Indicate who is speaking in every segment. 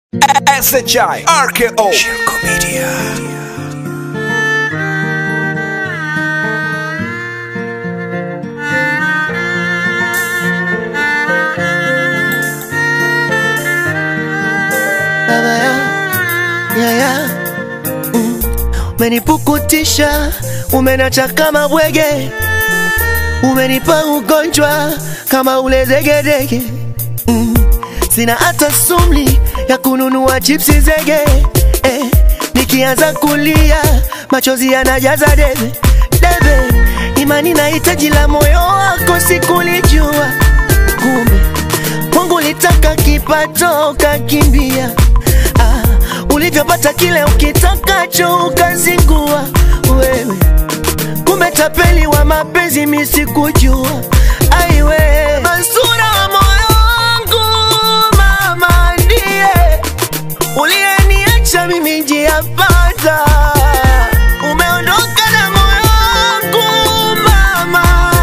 Speaker 1: SHI RKO Shirko Media
Speaker 2: baba ya ya ya mm. Umenipukutisha, umenacha kama bwege, umenipa ugonjwa kama ule degedege mm. Sina hata sumli ya kununua chipsi zege eh. Nikianza kulia machozi yanajaza debe debe, imani na hitaji la moyo wako sikulijua, kumbe Mungu litaka kipato ukakimbia. Ah, ulivyopata kile ukitakacho ukazingua wewe, kumbe tapeli wa mapenzi mi sikujua. Aiwe Mansura wa moyo wangu, mama ndiye uliyeniacha mimi njia panda. Umeondoka na moyo wangu mama,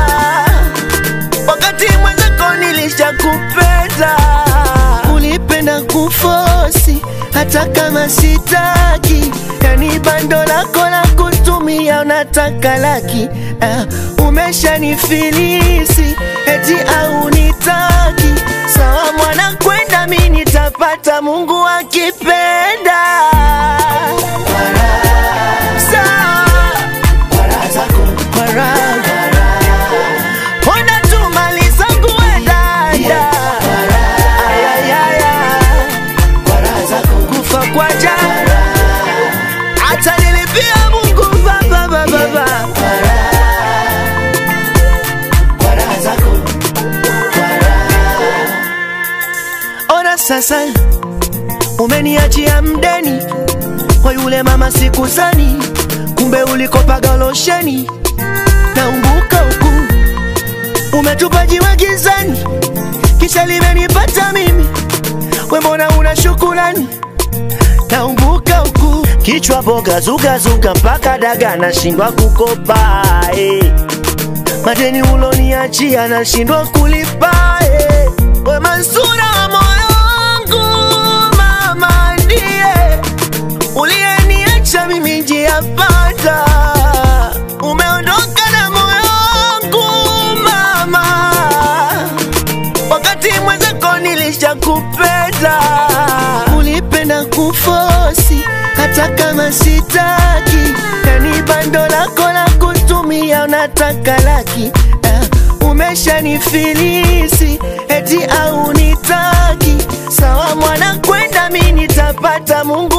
Speaker 2: wakati mwenzako nilishakupenda. Ulipenda kufosi hata kama sitaki, yani bando lako la kutumia unataka laki. Ah, umeshanifilisi eti au nitaki. Sawa mwana, kwenda mi nitapata, Mungu akipenda. Sawa kwa raha Ona tu mali zangu we dada, ayayaya, kufa kwa jana, hata nilipia Mungu baba baba baba. Ona sasa umeniachia mdeni kwa yule mama sikuzani, kumbe ulikopaga losheni naumbuka huku umetupa jiwe gizani, kisha limenipata mimi, we mbona una shukurani? Naumbuka huku kichwa boga zugazuga mpaka daga nashindwa kukopa eh. Madeni uloniachia nashindwa kulipa eh. We Mansura wa moyo wangu, mama ndiye uliyeniacha mimi njia panda. Umeondoka na moyo wangu mama, wakati mwenzako nilishakupenda. Ulipenda kufosi hata kama sitaki, yani bando lako la kutumia unataka laki. Ah, umeshanifilisi eti au nitaki. Sawa mwana, kwenda mi nitapata, Mungu